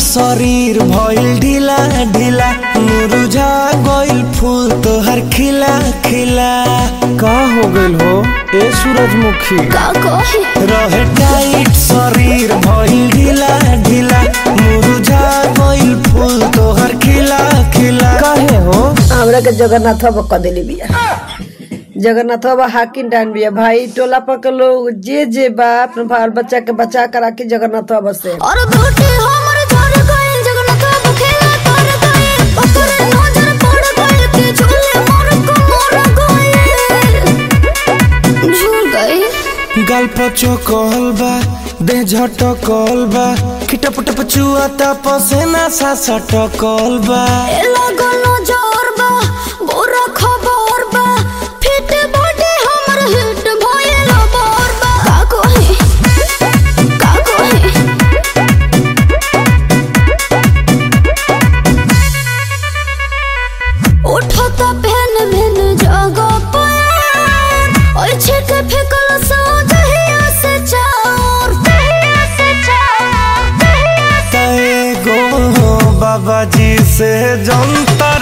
शरीर भइल ढीला ढीला मुरझा गइल फूल तोहर खिला खिला का हो गइल हो ए सूरजमुखी का कहे रहे टाइट शरीर भइल ढीला ढीला मुरझा गइल फूल तोहर खिला खिला काहे हो हमरा के जगन्नाथ बाबा कह देली बिया जगन्नाथ बाबा हाकिम डान बिया भाई टोला पर के लोग जे जे बा अपने बाल बच्चा के बचा कर राखी जगन्नाथ बाबा से और बेटे हमर झर गइल जगन्नाथ बाबू खेला कर गइल ओकर नजर पड़ गइल के झूले मोर को मोर गइल झूल गइल गाल पचो कहल बा देह झटकल बा खिटप टप चुआता पसेना सा सटकल बा ए लागल नजर बा बुरा खबर बा फिट बॉडी हमर हिट भइल बोर बा का कहे का कहे उठता पहन भेन जगह पर और छिट फेकल सो दहिया से चार दहिया से चार दहिया से एगो बाबा जी से जंतर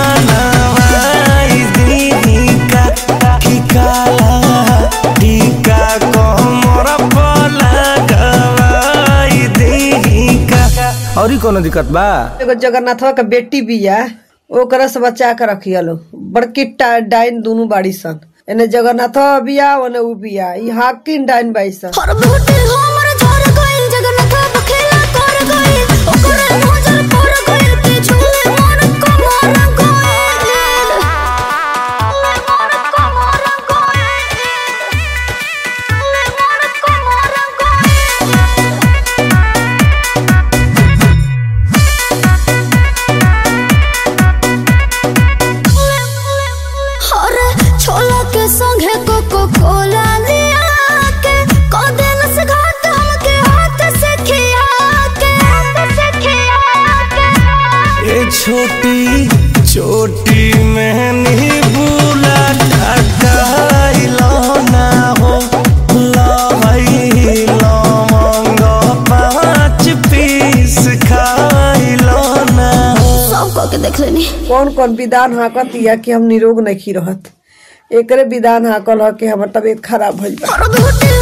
बनवाई दीदी का ठिकाला टीका कमर पर लगवाई दीदी का और कोनो दिक्कत बा एगो जगन्नाथ बाबा के बेटी बिया ओकरा से बचा के रखिया लो बड़की टा- डाइन दोनों बाड़ी सन एने जगन्नाथ बाबा बिया ओने उ बिया ई हाकिम डाइन बाई सन हर बेटे हमर झर गइल जगन्नाथ बाबा खेला कर गइल ओकर नजर पड़ गइल के झूले मोर को मोर गइल मोर को मोर गइल मोर को मोर गइल अरे छोला के संगे कोको कोला लिया के कदेल से घाट हमके हाथ से खिया के हाथ से खिया के ये छोटी छोटी मेहनी बुला टकाइलो ना हो लहई लवंग पाँच पीस खाइलो ना हो सब कह के देख लेनी कौन कौन विधान हाकत या कि हम निरोग नहीं रहत एकरे विधान हाकल ह कि हमर तबीयत खराब भइल बा और बेटे